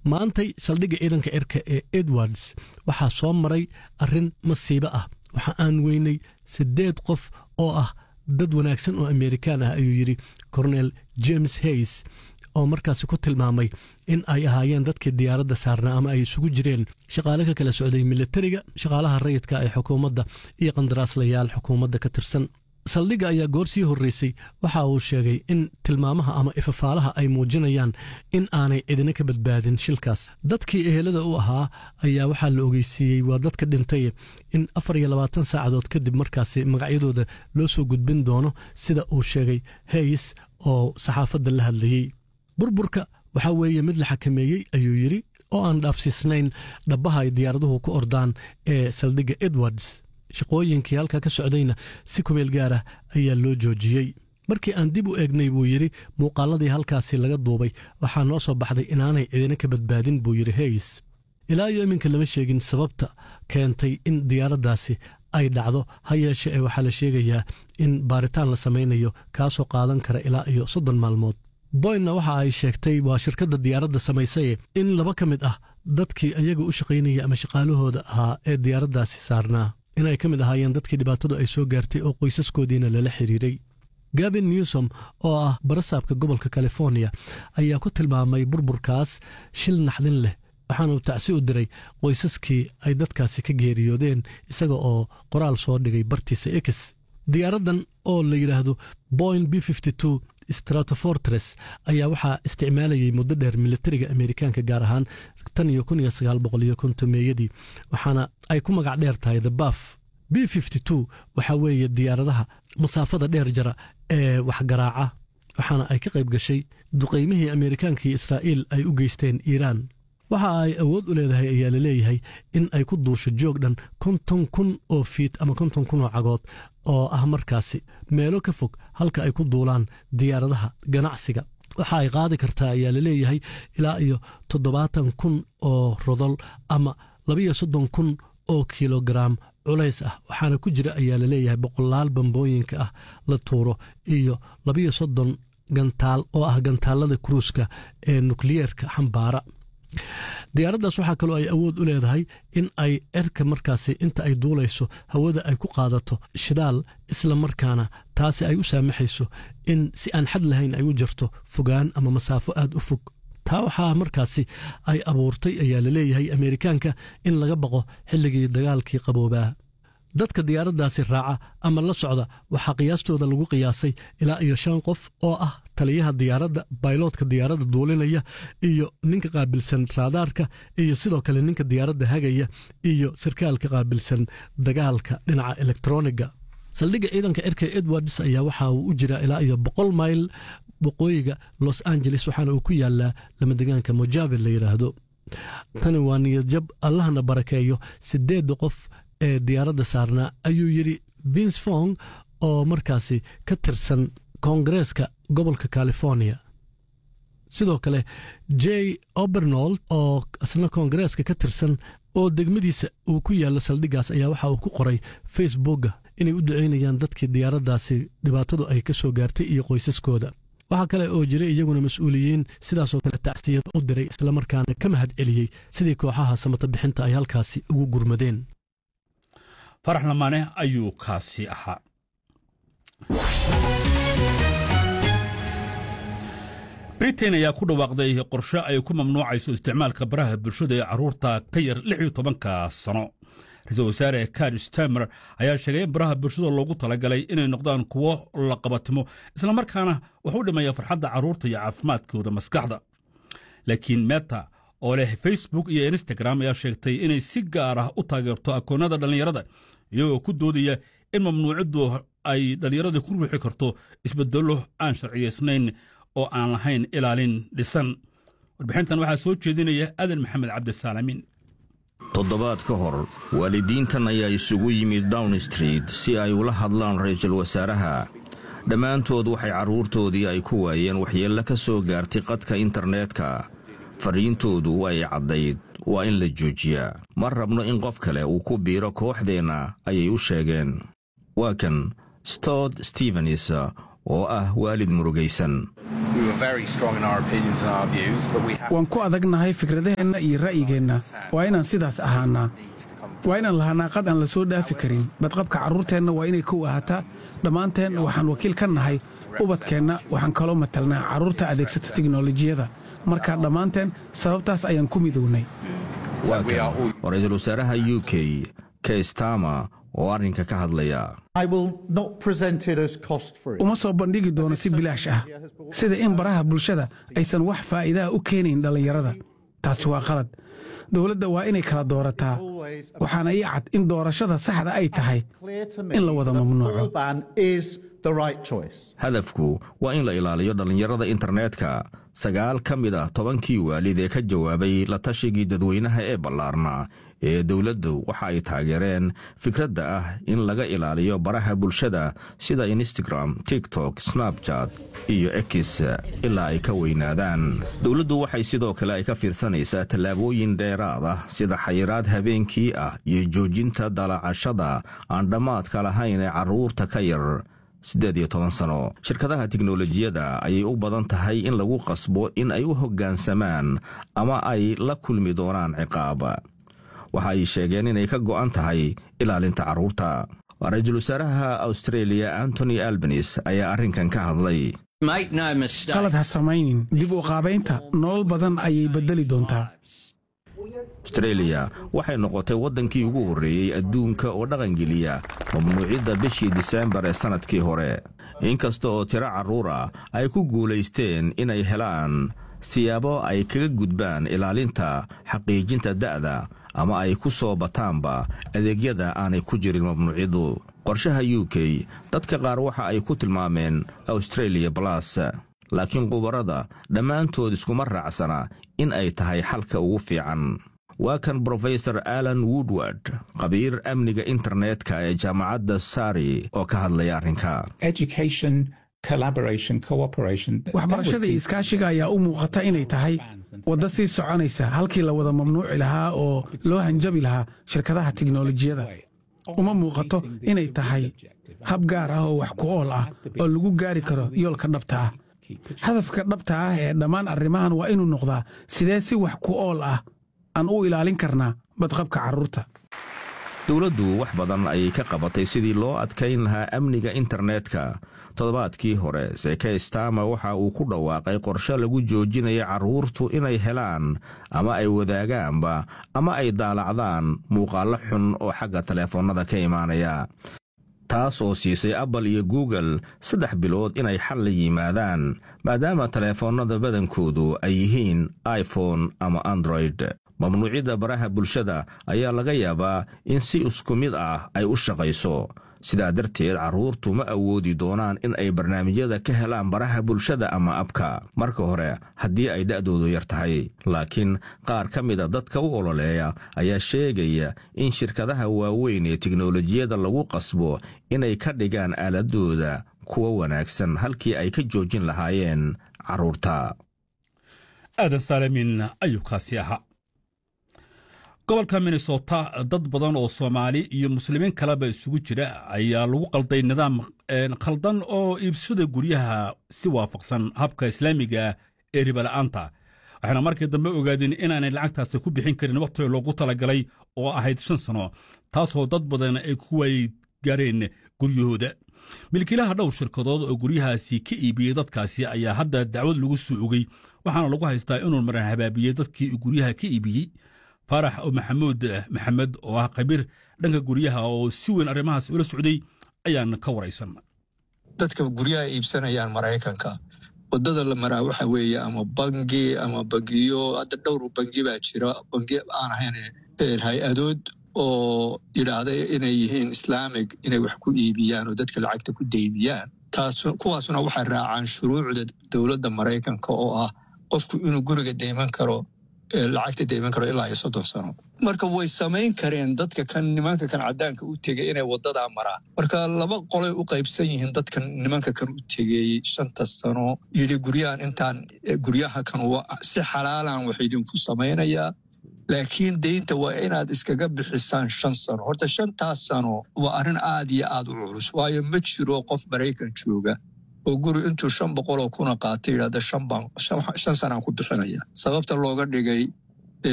maantay saldhigga ciidanka cirka ee edwards waxaa soo maray arrin masiibo ah waxa aan weynay siddeed qof oo ah dad wanaagsan oo amerikaan ah ayuu yidhi cornel james hays oo markaasi ku tilmaamay in ay ahaayeen dadkii diyaaradda saarnaa ama ay isugu jireen shaqaale ka kala socday militariga shaqaalaha rayidka ee xukuumadda iyo qandaraaslayaal xukuumadda ka tirsan saldhigga ayaa goor sii horreysay waxa uu sheegay in tilmaamaha ama ifafaalaha ay muujinayaan in aanay cidina ka badbaadin shilkaas dadkii ehelada u ahaa ayaa waxaa la ogeysiiyey waa dadka dhintay in afar iyo labaatan saacadood kadib markaasi magacyadooda loo soo gudbin doono sida uu sheegay hays oo saxaafadda la hadlayey burburka waxaa weeye mid la xakameeyey ayuu yidhi oo aan dhaafsiisnayn dhabbaha ay diyaaraduhu ku ordaan ee saldhigga edwards shaqooyinkii halkaa ka socdayna si kumeel gaarah ayaa loo joojiyey markii aan dib u eegnay buu yidhi muuqaalladii halkaasi laga duubay waxaa noo soo baxday inaanay cidina ka badbaadin buu yidhi hays ilaa iyo iminka lama sheegin sababta keentay in diyaaraddaasi ay dhacdo ha yeeshe ee waxaa la sheegayaa in baaritaan la samaynayo kaasoo qaadan kara ilaa iyo soddon maalmood boynna waxa ay sheegtay waa shirkadda diyaaradda samaysaye in laba ka mid ah dadkii ayaga u shaqaynaya ama shaqaalahooda ahaa ee diyaaraddaasi saarnaa inay ka mid ahaayeen dadkii dhibaatadu ay soo gaartay oo qoysaskoodiina lala xiriiray gavin newsom oo ah barasaabka gobolka californiya ayaa ku tilmaamay burburkaas shil naxdin leh waxaana uu tacsi u diray qoysaskii ay dadkaasi ka geeriyoodeen isaga oo qoraal soo dhigay bartiisa ex diyaaraddan oo la yidhaahdo boyn b stratofortres ayaa waxaa isticmaalayay muddo dheer militariga amerikaanka gaar ahaan tan iyo kun iyo sagaal boqol iyo kontomeeyadii waxaana ay ku magac dheer tahay the baf b waxaa weeye diyaaradaha masaafada dheer jara ee waxgaraaca waxaana ay ka qayb gashay duqaymihii amerikaanka iyo israa'iil ay u geysteen iiraan waxa ay awood u leedahay ayaa la leeyahay in ay ku duusho joog dhan konton kun oo fiit ama konton kun oo cagood oo ah markaasi meelo ka fog halka ay ku duulaan diyaaradaha ganacsiga waxa ay qaadi kartaa ayaa la leeyahay ilaa iyo toddobaatan kun oo rodol ama labiyo soddon kun oo kilogaraam culays ah waxaana ku jira ayaa la leeyahay boqolaal bambooyinka ah la tuuro iyo labiyo soddon gantaal oo ah gantaallada kruuska ee nukliyeerka xambaara diyaaraddaas waxaa kaloo ay awood u leedahay in ay cerka markaasi inta ay duulayso hawada ay ku qaadato shidaal isla markaana taasi ay u saamaxayso in si aan xad lahayn ay u jirto fogaan ama masaafo aad u fog taa waxaa markaasi ay abuurtay ayaa la leeyahay ameerikaanka in laga baqo xilligii dagaalkii qaboobaa dadka diyaaraddaasi raaca ama la socda waxaa qiyaastooda lagu qiyaasay ilaa iyo shan qof oo ah taliyaha diyaaradda bayloodka diyaaradda duulinaya iyo ninka qaabilsan raadaarka iyo sidoo kale ninka diyaaradda hagaya iyo sarkaalka qaabilsan dagaalka dhinaca elektroniga saldhigga ciidanka cirka edwards ayaa waxa uu u jiraa ilaa iyo boqol mayl waqooyiga los angeles waxaana uu ku yaalaa lamadegaanka mojave la yidhaahdo tani waa niyadjab allahna barakeeyo sideedda qof ee diyaaradda saarnaa ayuu yidhi vince fong oo markaasi ka tirsan koongareeska gobolka california sidoo kale j obernold oo isna koongareeska ka tirsan oo degmadiisa uu ku yaallo saldhiggaas ayaa waxa uu ku qoray facebooka inay u ducaynayaan dadkii diyaaraddaasi dhibaatadu ay ka soo gaartay iyo qoysaskooda waxaa kale oo jiray iyaguna mas-uuliyiin sidaasoo kale tacsiyad u diray islamarkaana ka mahad celiyey sidii kooxaha samata bixinta ay halkaasi ugu gurmadeen farax lamaane ayuu kaasi ahaa britain ayaa ku dhawaaqday qorshe ay ku mamnuucayso isticmaalka baraha bulshada ee carruurta ka yar lix iyo tobanka sano ra-iisul wasaare kar stamer ayaa sheegay in baraha bulshada loogu talagalay inay noqdaan kuwo la qabatimo islamarkaana wax u dhimaya farxadda carruurta iyo caafimaadkooda maskaxda laakiin meta oo leh facebook iyo instagram ayaa sheegtay inay si gaar ah u taageerto akoonnada dhallinyarada iyagoo ku doodaya in mamnuuciddu ay dhallinyarada ku ruuxi karto isbedello aan sharciyaysnayn oo aan lahayn ilaalin dhisan warbixintan waxaa soo jeedinaya adan maxamed cabdisaalaamiin toddobaad ka hor waalidiintan ayaa isugu yimid down street si ay ula hadlaan ra'iisul wasaaraha dhammaantood waxay carruurtoodii ay ku waayeen waxyeello ka soo gaartay qadka internetka fariintoodu ay caddayd waa in la joojiyaa ma rabno in qof kale uu ku biiro kooxdeenna ayay u sheegeen waa kan stod stevens oo ah waalid murugaysan waan ku adagnahay fikradaheenna iyo ra'yigeenna waa inaan sidaas ahaanaa waa inaan lahaanaa qad aan la soo dhaafi karin badqabka carruurteenna waa inay kow ahaataa dhammaanteen waxaan wakiil ka nahay ubadkeenna waxaan kaloo matalnaa carruurta adeegsata tiknolojiyada marka dhammaanteen sababtaas ayaan ku midownay waa kan oo ra-iisul wasaaraha u k kestama oo arrinka ka hadlaya uma soo bandhigi doono si bilaash ah sida in baraha bulshada aysan wax faa'iidaha u keenayn dhallinyarada taasi waa qalad dowladda waa inay kala doorataa waxaana ii cad in doorashada saxda ay tahay in la wada mamnuuco hadafku waa in la ilaaliyo dhallinyarada internetka sagaal ka mid ah tobankii waalid ee ka jawaabay la tashigii dadweynaha ee ballaarna ee dowladdu waxa ay taageereen fikradda ah in laga ilaaliyo baraha bulshada sida instagram tiktok snabjat iyo ekis ilaa ay ka weynaadaan dowladdu waxay sidoo kale ay ka fiirsanaysaa tallaabooyin dheeraad ah sida xayiraad habeenkii ah iyo joojinta dalacashada aan dhammaadka lahayn ee carruurta ka yar siddeed iyo toban sano shirkadaha tiknolojiyadda ayay u badan tahay in lagu qasbo in ay u hoggaansamaan ama ay la kulmi doonaan ciqaab waxa ay sheegeen inay ka go'an tahay ilaalinta carruurta ra-iisul wasaaraha austareeliya antony albanis ayaa arrinkan ka hadlay qalad ha samaynin dib u qaabaynta nolol badan ayay beddeli doontaa austreeliya waxay noqotay waddankii ugu horreeyey adduunka oo dhaqangeliya mamnuucidda bishii diseembar ee sannadkii hore inkasta oo tiro carruur ah ay ku guulaysteen inay helaan siyaabo ay kaga gudbaan ilaalinta xaqiijinta da'da ama ay ku soo bataanba adeegyada aanay ku jirin mamnuuciddu qorshaha u k dadka qaar waxa ay ku tilmaameen australia balas laakiin khubarada dhammaantood iskuma raacsana in ay tahay xalka ugu fiican waa kan brofesor alan woodward khabiir amniga internetka ee jaamacadda sari oo ka hadlaya arrinka waxbarashada iyo iskaashiga ayaa u muuqata inay tahay wadda sii soconaysa halkii la wada mamnuuci lahaa oo loo hanjabi lahaa shirkadaha tiknolojiyada uma muuqato inay tahay hab gaar ah oo wax ku ool ah oo lagu gaari karo yoolka dhabta ah hadafka dhabta ah ee dhammaan arrimahan waa inuu noqdaa sidee si wax ku ool ah aan u ilaalin karnaa badqabka carruurta dowladdu wax badan ayay ka qabatay sidii loo adkayn lahaa amniga internetka toddobaadkii hore seke stama waxa uu ku dhawaaqay qorshe lagu joojinaya carruurtu inay helaan ama ay wadaagaanba ama ay daalacdaan muuqaallo xun oo xagga taleefannada ka imaanaya taas oo siisay apple iyo google saddex bilood inay xal la yimaadaan maadaama taleefannada badankoodu ay yihiin iphone ama android mamnuucidda baraha bulshada ayaa laga yaabaa in si isku mid ah ay u shaqayso sidaa darteed carruurtu ma awoodi doonaan in ay barnaamijyada ka helaan baraha bulshada ama abka marka hore haddii ay da'doodu yar tahay laakiin qaar ka mida dadka u ololeeya ayaa sheegaya in shirkadaha waaweyn ee tiknolojiyada lagu qasbo inay ka dhigaan aaladooda kuwa wanaagsan halkii ay ka joojin lahaayeen carruurta aadan saalamin ayuu kaasi ahaa gobolka minnesota dad badan oo soomaali iyo muslimiin kaleba isugu jira ayaa lagu qalday nidaam khaldan oo iibsada guryaha si waafaqsan habka islaamiga ee ribala'aanta waxayna markii dambe ogaadeen inaanay lacagtaasi ku bixin karin wakhtiga loogu talagalay oo ahayd shan sano taasoo dad badan ay ku waay gaareen guryahooda milkiilaha dhowr shirkadood oo guryahaasi ka iibiyey dadkaasi ayaa hadda dacwad lagu soo ogey waxaana lagu haystaa inuu maran habaabiyey dadkii guryaha ka iibiyey faarax oo maxamuud maxamed oo ah khabiir dhanka guryaha oo si weyn arrimahaas ula socday ayaan ka waraysan dadka guryaha iibsanayaan maraykanka wadada la maraa waxa weeye ama bangi ama bangiyo hadda dhowr bangi baa jira bangi aan ahayn hay-adood oo yidhaahda inay yihiin islaamig inay wax ku iibiyaan oo dadka lacagta ku deymiyaan taas kuwaasuna waxay raacaan shuruucda dowladda maraykanka oo ah qofku inuu guriga deyman karo lacagta deyman karo ilaa iyo soddon sano marka way samayn kareen dadka kan nimanka kan caddaanka u tegey inay waddadaa maraan marka laba qolay u qaybsan yihiin dadkan nimanka kan u tegey shanta sano yidhi guryahan intaan guryaha kan si xalaalan wax idinku samaynayaa laakiin deynta waa inaad iskaga bixisaan shan sano horta shantaas sano waa arrin aad iyo aad u culus waayo ma jiro qof maraykan jooga oo guri intuu shan boqoloo kuna qaatay yidhahda shan sanaan ku bixinaya sababta looga dhigay